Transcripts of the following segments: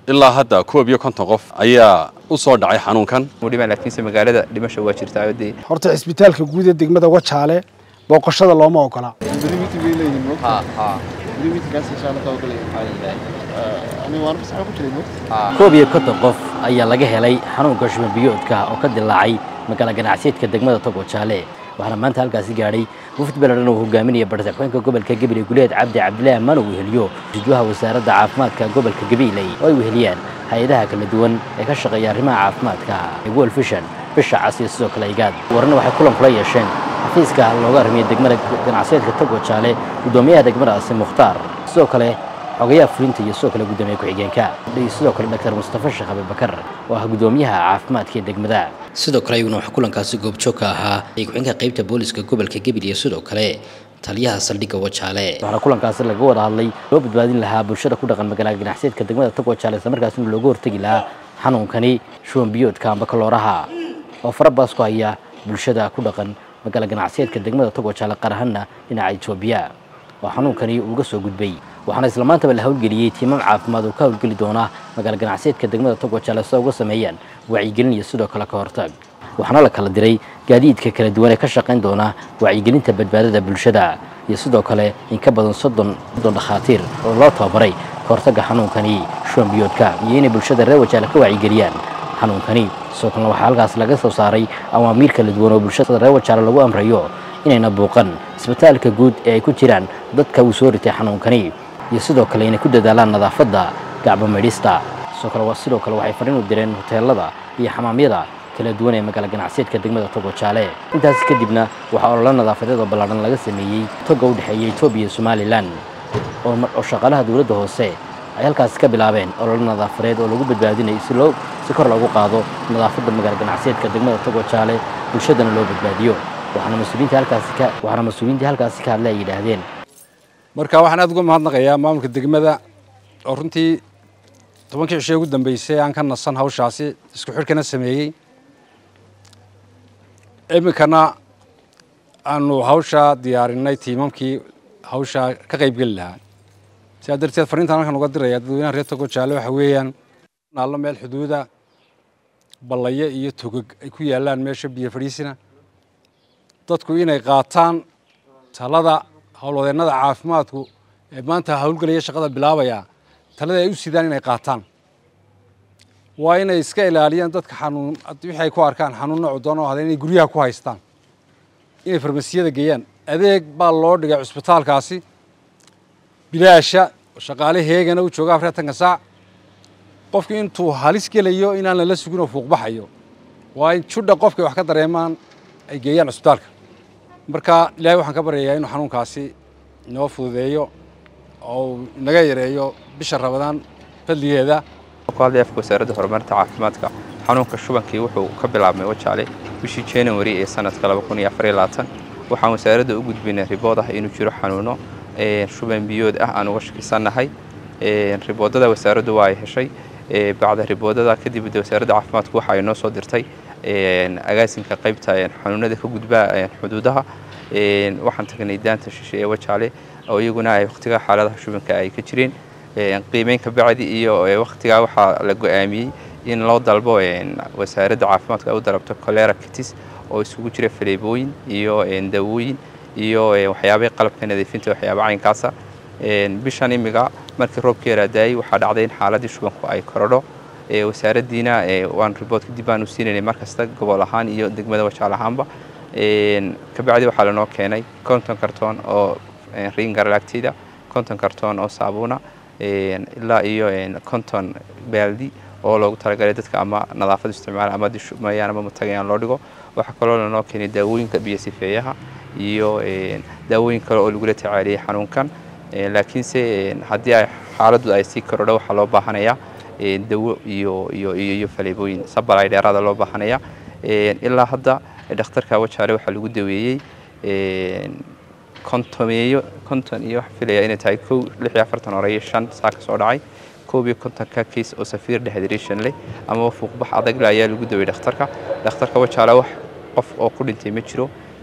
ilaa hadda koob iyo konton qof ayaa u soo dhacay xanuunkan udhimaan laakiinse magaalada dhimasha waa jirtaa dee horta cisbitaalka guud ee degmada wajaale booqashada looma ogola koob iyo konton qof ayaa laga helay xanuunka shuban biyoodka oo ka dilaacay magaala ganacsiyeedka degmada togo jaale waxaana maanta halkaasi gaadhay mufti beledhan uu hogaaminaya barsaxooyinka gobolka gabiley guleed cabdi cabdilaahi amaan uu weheliyo jidwaha wasaaradda caafimaadka gobolka gabiley oo ay weheliyaan hay-adaha kala duwan ee ka shaqeeya arrimaha caafimaadka world vision bisha cas iyo sidoo kale igaad warna waxay kulan kula yeesheen xafiiska looga armiyay degmada ganacsiyeedka togo jaale guddoomiyaha degmadaasi mukhtaar sidoo kale xogayaha fulinta iyo sidoo kale guddoomiye ku-xigeenka iyo sidoo kale dr mustafa sheekh abibakar oo ah guddoomiyaha caafimaadka ee degmada sidoo kale iyaguna waxaa kulankaasi goobjoog ka ahaa ay ku-xigeenka qaybta booliska gobolka gabil iyo sidoo kale taliyaha saldhigga wajaale waxaana kulankaasi laga wada hadlay loo badbaadin lahaa bulshada ku dhaqan magaalada ganacsiyeedka degmada tog wajaale islamarkaasina looga hortegi lahaa xanuunkani shuban biyoodka amba kalooraha oo farabaas ku haya bulshada ku dhaqan magaala ganacsiyeedka degmada tog wajaale qaar ahaanna dhinaca etoobiya oo xanuunkani uga soo gudbay waxaana isla maantaba la howlgeliyey tiimam caafimaad oo ka howlgeli doona magaala ganacsiyeedka degmada tog wajaale sida uga sameeyaan wacyigelin iyo sidoo kale ka hortag waxaana la kala diray gaadiidka kala duwan ee ka shaqayn doona wacyigelinta badbaadada bulshada iyo sidoo kale in ka badan soddon soddon dhakhaatiir oo loo tababaray ka hortagga xanuunkani shuban biyoodka iyo inay bulshada reer wajaale ka wacyigeliyaan xanuunkani sidoo kalena waxaa halkaas laga soo saaray awaamiir kala duwan oo bulshada reer wajaale lagu amrayo inayna buuqan isbitaalka guud ee ay ku jiraan dadka uu soo ritay xanuunkani iyo sidoo kale inay ku dadaalaan nadaafadda gacbo maydhista sidoo kale sidoo kale waxay fariin u direen hoteelada iyo xamaamyada kala duwan ee magaala ganacsiyeedka degmada togo jaale intaasi kadibna waxaa ololo nadaafadeed oo ballaadhan laga sameeyey toga u dhexeeya etoobiya iyo somalilan oo shaqaalaha dowladda hoose ay halkaasi ka bilaabeen ololo nadaafadeed oo lagu badbaadinayo si loo si kor loogu qaado nadaafadda magaala ganacsiyeedka degmada togo jaale bulshadana loo badbaadiyo waxaana mas-uuliyiinta halkaasi ka waxaana mas-uuliyiintii halkaasi ka hadlay ay yidhaahdeen marka waxaan aad uga mahadnaqayaa maamulka degmada oo runtii tobankii cishe ugu dambeysay aan ka nasan hawshaasi isku xidhkana sameeyey iminkana aanu hawshaa diyaarinay tiimamkii hawshaa ka qaybgeli lahaa sidaa darteed fariintan halkan uga diraya dadweynaha reer togo jaale waxa weeyaan naallo meel xuduuda ballayo iyo togog ay ku yaallaan meesha biyo fadhiisina dadku inay qaataan talada howlwadeennada caafimaadku ee maanta howlgelaya shaqada bilaabaya talada ay u sidaan inay qaataan waa inay iska ilaaliyaan dadka xanuun wixii ay ku arkaan xanuun noocu doona hada inay guryaha ku haystaan inay farmasiyada geeyaan adeeg baa loo dhigay cusbitaalkaasi bilaasha shaqaale heegana u jooga afartanka saac qofkii intuu halis gelayo inaan lala sugin oo fuuqbaxayo waa in judha qofkay wax ka dareemaan ay geeyaan cusbitaalka marka ilaahay waxaan ka baryayaa inuu xanuunkaasi inoo fududeeyo oo naga yareeyo bisha rabadaan fadligeeda ku hadlay afka wasaaradda horumarinta caafimaadka xanuunka shubankii wuxuu ka bilaabmay wajaale bishii january ee sanadka waxaan wasaaradda u gudbinay ribood ah inuu jiro xanuuno shuban biyood ah aan uga shakisannahay riboodada wasaaraddu waa ay heshay bacda riboodada kadib wasaaradda caafimaadku waxa ay noo soo dirtay agaasinka qaybta xanuunada ka gudba xuduudaha waxaan tagnay daanta shishe ee wajaale oo iyaguna ay wakhtiga xaaladaha shubanka ay ka jireen qiimeyn ka bacdi iyo wakhtigaa waxaa la go-aamiyey in loo dalbo wasaaradda caafimaadka ay u dalabto colera kitis oo isugu jira faleebooyin iyo dawooyin iyo waxyaabay qalabka nadiifinta waxyaaba caynkaasa bishan imiga markii roobka yaraadaayey waxaa dhacday in xaaladii shubanku ay korodho wasaaraddiina waan ribood kadib baanu siinaynay markasta gobol ahaan iyo degmada wajaal ahaanba kabacdi waxaa lanoo keenay konton kartoon oo ringarlagtida konton kartoon oo saabuuna ilaa iyo konton baaldi oo loogu talagalay dadka ama nadaafad isticmaala ama dishumayaan ama matagayaan loo dhigo waxaa kaloo lanoo keenay daawooyinka biyo sifeeyaha iyo daawooyin kale oo lagula tacaaliyey xanuunkan laakiinse haddii ay xaaladdu ay sii korodho waxaa loo baahanayaa dawo iyo iyo iyo faleebooyin sabalay dheeraada loo baahanaya ilaa hadda dhakhtarka wajaale waxaa lagu daweeyey kontomeeyo konton iyo waxaa filaya inay tahay kow lix iyo afartan hore iyo shan saa ka soo dhacay koob iyo kontonka case oo safiir dehydration leh ama fuuqbax adag leh ayaa lagu daweeyey dhakhtarka dhakhtarka wajaale wax qof oo ku dhintay ma jiro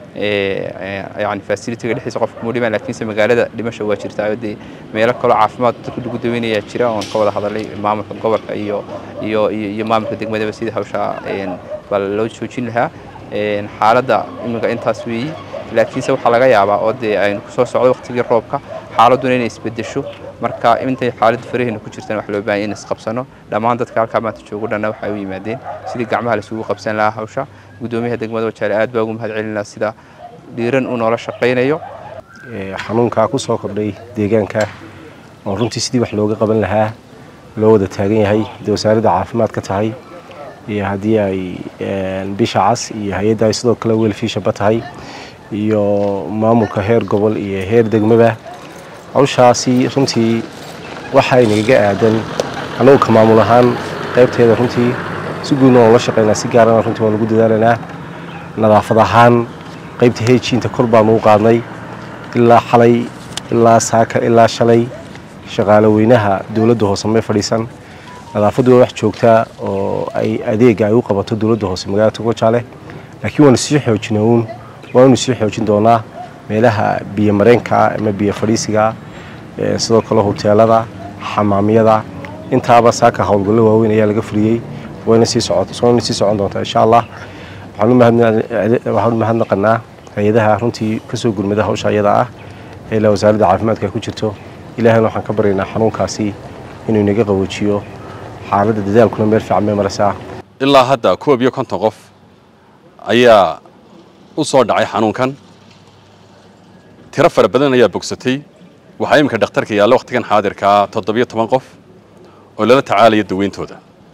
yani facilitiga dhexdiisa qofka muu dhiman laakiinse magaalada dhimasha waa jirtaa dee meelo kaloo caafimaad dadka lagu daweynayaa jira oon ka wada hadalay maamulka gobolka iyo iyo iyo maamulka degmadaba sidii hawshaa baa loo joojin lahaa xaaladda iminka intaas weeyi laakiinse waxaa laga yaabaa oo dee aynu kusoo socdo waqtigii roobka xaaladduna inay isbedesho marka intay xaaladda faraheena ku jirtaan wax loo baahan in isqabsano dhammaan dadka halkaa maanta joogo dhanna waxay u yimaadeen sidii gacmaha laisugu qabsan lahaa hawsha guddoomiyaha degmada wajaale aad baa ugu mahad celinaa sida dhiiran uu noola shaqaynayo xanuunkaa ku soo kordhay deegaanka oo runtii sidii wax looga qaban lahaa loo wada taagan yahay haddii wasaaradda caafimaad ka tahay iyo haddii ay bisha cas iyo hay-adda ay sidoo kale weelfiishaba tahay iyo maamulka heer gobol iyo heer degmaba hawshaasi runtii waxay nagaga aadan annagu ka maamul ahaan qaybteeda runtii si guudna waan ula shaqaynaa si gaarana runtii waan ugu dadaalanaa nadaafad ahaan qaybta heejiinta kor baanu u qaadnay ilaa xalay ilaa saaka ilaa shalay shaqaale weynaha dowladda hoose may fadhiisan nadaafaddu waa wax joogtaa oo ay adeega ay u qabato dowladda hoose magaalada togojaale laakiin waanu sii xoojina uun waanu sii xoojin doonaa meelaha biyo mareenkaa ama biyo fadhiisigaa sidoo kale hoteelada xamaamyada intaaba saaka howlgallo waaweyn ayaa laga fuliyey wayna sii socon sii socon doontaa insha allah waxaan u mahadnaqanaa hay-adaha runtii kasoo gurmada hawsha ayada ah ee ilaa wasaaradda caafimaadka ku jirto ilaahayna waxaan ka baryaynaa xanuunkaasi inuu inaga qaboojiyo xaaladda dadaalkuna meel fiican may maraysaa ilaa hadda koob iyo konton qof ayaa u soo dhacay xanuunkan tiro fara badan ayaa bogsatay waxaa iminka dhakhtarka yaalla wakhtigan xaadirkaa toddobiyo toban qof oo lala tacaalaya daweyntooda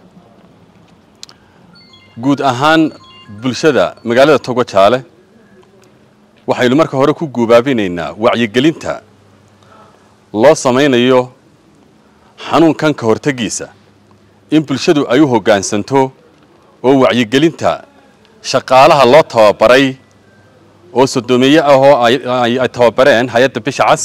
guud ahaan bulshada magaalada togo jaale waxaynu marka hore ku guubaabinaynaa wacyigelinta loo samaynayo xanuunkan ka hortegiisa in bulshadu ay u hoggaansanto oo wacyigelinta shaqaalaha loo tababaray oo soddoomiye ah oo ay tababareen hay-adda bisha cas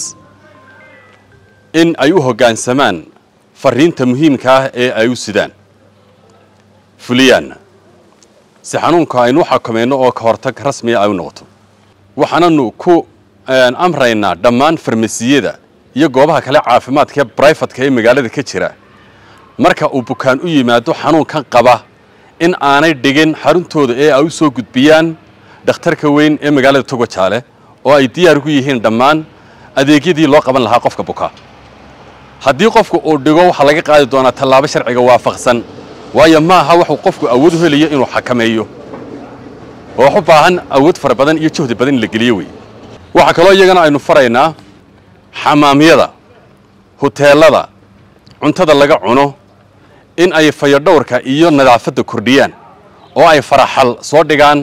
in ay u hoggaansamaan fariinta muhiimka ah ee ay u sidaan fuliyaanna si xanuunka aynu u xakamayno oo ka hortag rasmiya ay u noqoto waxaananu ku amraynaa dhammaan farmasiyada iyo goobaha kale caafimaadka ee brifatka ee magaalada ka jira marka uu bukaan u yimaado xanuunkan qaba in aanay dhigin xaruntooda ee ay u soo gudbiyaan dhakhtarka weyn ee magaalada togo jaale oo ay diyaar gu yihiin dhammaan adeegyadii loo qaban lahaa qofka bukaa haddii qofku uu dhigo waxaa laga qaadi doonaa tallaabo sharciga waafaqsan waayo maaha waxuu qofku awood u helayo inuu xakameeyo oo wax u baahan awood fara badan iyo juhdi badan in la geliyo wey waxaa kaloo iyagana aynu faraynaa xamaamyada huteelada cuntada laga cuno in ay fayodhowrka iyo nadaafadda kordhiyaan oo ay faraxal soo dhigaan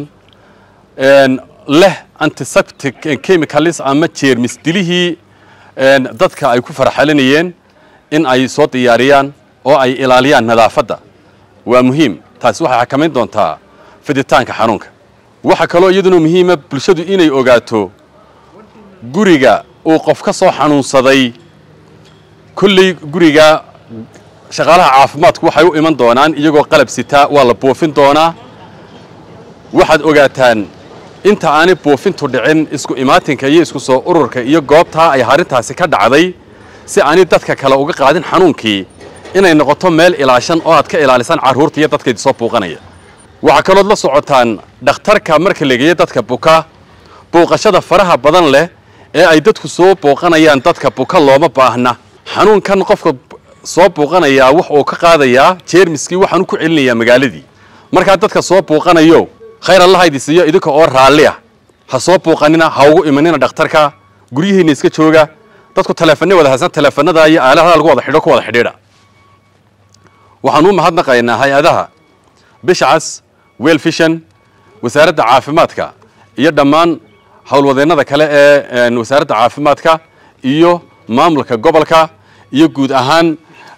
leh antiseptic chemicalis ama jeermis dilihii dadka ay ku faraxalinayeen in ay soo diyaariyaan oo ay ilaaliyaan nadaafadda waa muhiim taasi waxay xakamayn doontaa fiditaanka xanuunka waxaa kaloo iyaduna muhiima bulshadu inay ogaato guriga uu qof ka soo xanuunsaday kolley guriga shaqaalaha caafimaadku waxay u iman doonaan iyagoo qalab sitaa waa la buufin doonaa waxaad ogaataan inta aanay buufintu dhicin isku imaatinka iyo isku soo ururka iyo goobtaa ay arrintaasi ka dhacday si aanay dadka kale uga qaadin xanuunkii inay noqoto meel ilaashan oo aad ka ilaalisaan carruurta iyo dadkaydi soo buuqanaya waxaa kalood la socotaan dhakhtarka marka lageeyo dadka buka buuqashada faraha badan leh ee ay dadku soo buuqanayaan dadka buka looma baahna xanuunkan qofka soo buuqanayaa wax uu ka qaadayaa jeermiskii waxaanu ku celinayaa magaaladii markaa dadka soo buuqanayo khayr allah idisiiyo idinka oo raalli ah ha soo buuqanina ha ugu imanina dhakhtarka guryihiinna iska jooga dadku taleefanay wada haysan taleefanada iyo aaladaha lagu wada xidho ku wada xidhiidha waxaanu u mahadnaqaynaa hay-adaha bishcas welfishan wasaaradda caafimaadka iyo dhammaan howlwadeennada kale ee wasaaradda caafimaadka iyo maamulka gobolka iyo guud ahaan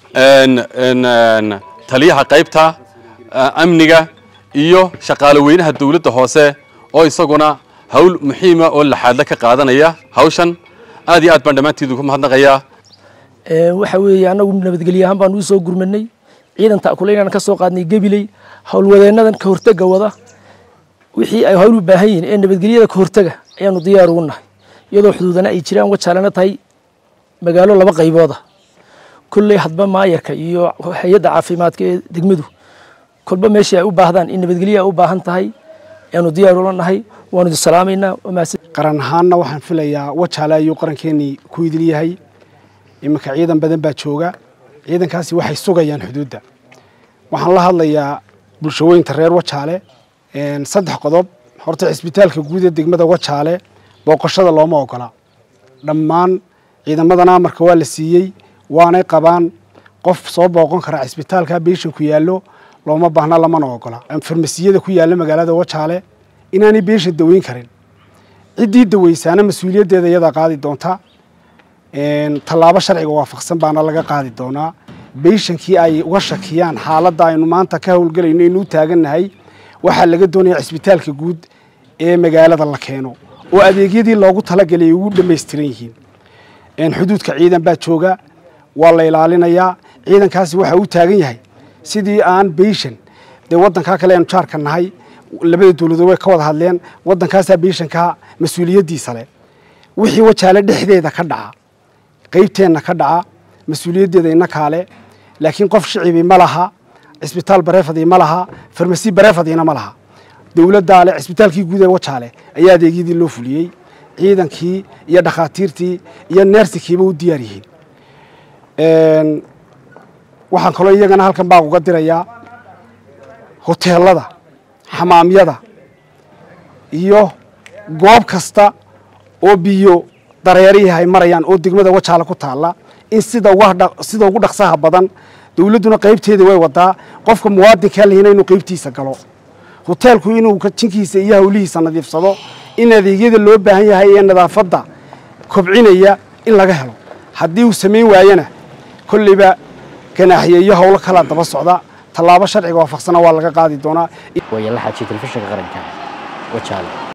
taliyaha qaybta amniga iyo shaqaale weynaha dowladda hoose oo isaguna hawl muxiima oo laxaadle ka qaadanaya hawshan aad iyo aad baan dhammaantiidu ku mahadnaqayaa waxa weeye annagu nabadgelye ahaan baan u soo gurmanay ciidan ta'kuleynaan ka soo qaadnay gebiley howlwadeennadan ka hortega wada wixii ay howl u baahan yihiin ee nabadgelyada ka hortaga ayaanu diyaar ugu nahay iyadoo xuduudana ay jiraan wajaalana tahay magaalo laba qaybooda kolley hadba maayarka iyo hay-adda caafimaadka ee degmadu kolba meeshii ay u baahdaan in nabadgelyo ay u baahan tahay ayaanu diyaar ula nahay waanu idin salaamaynaa qaran ahaanna waxaan filayaa wajaale ayuu qarankeenii ku idil yahay iminka ciidan badan baa jooga ciidankaasi waxay sugayaan xuduudda waxaan la hadlayaa bulshaweynta reer wajaale saddex qodob horta cisbitaalka guud ee degmada wajaale booqashada looma ogola dhammaan ciidamadana amarka waa la siiyey waanay qabaan qof soo booqon kara cisbitaalka beeshanku yaallo looma baahna lamana ogola farmasiyada ku yaalla magaalada wajaale inaanay beeshan daweyn karin ciddii daweysaana mas-uuliyaddeeda iyadaa qaadi doonta tallaabo sharciga waafaqsan baana laga qaadi doonaa beyshankii ay uga shakiyaan xaaladda aynu maanta ka howlgelayno inuu taagannahay waxaa laga doonayaa cisbitaalka guud ee magaalada la keeno oo adeegyadii loogu talagalay ay ugu dhammaystiran yihiin xuduudka ciidan baa jooga waa la ilaalinayaa ciidankaasi waxa uu taagan yahay sidii aan beyshan dee waddankaa kale aanu jaarka nahay labada dowladood way ka wada hadleen waddankaasaa beyshankaa mas-uuliyaddiisa leh wixii wajaale dhexdeeda ka dhaca qaybteenna ka dhaca mas-uuliyaddeeda ina kaale laakiin qof shicibi ma laha cisbitaal bareefadii ma laha farmasi bareefadiina ma laha dowladdaa leh cisbitaalkii guud ee wajaale ayaa adeegyadii loo fuliyey ciidankii iyo dhakhaatiirtii iyo neersikiiba u diyaar yihiin waxaan kaloo iyagana halkan baa uga dirayaa hoteelada xamaamyada iyo goob kasta oo biyo dareerihi ay marayaan oo degmada wajaale ku taalla in sida sida ugu dhaqsaha badan dowladduna qaybteeda way wadaa qofka muwaadinkaa lehina inuu qaybtiisa galo hoteelku inuu jinkiisa iyo hawlihiisa nadiifsado in adeegyada loo baahan yahay ee nadaafadda kobcinaya in laga helo haddii uu samayn waayana kolleyba ganaaxiye iyo howlo kalaa daba socda tallaabo sharciga waafaqsana waa laga qaadi doonaa waaya la xajiya telefishinka qaranka wajaale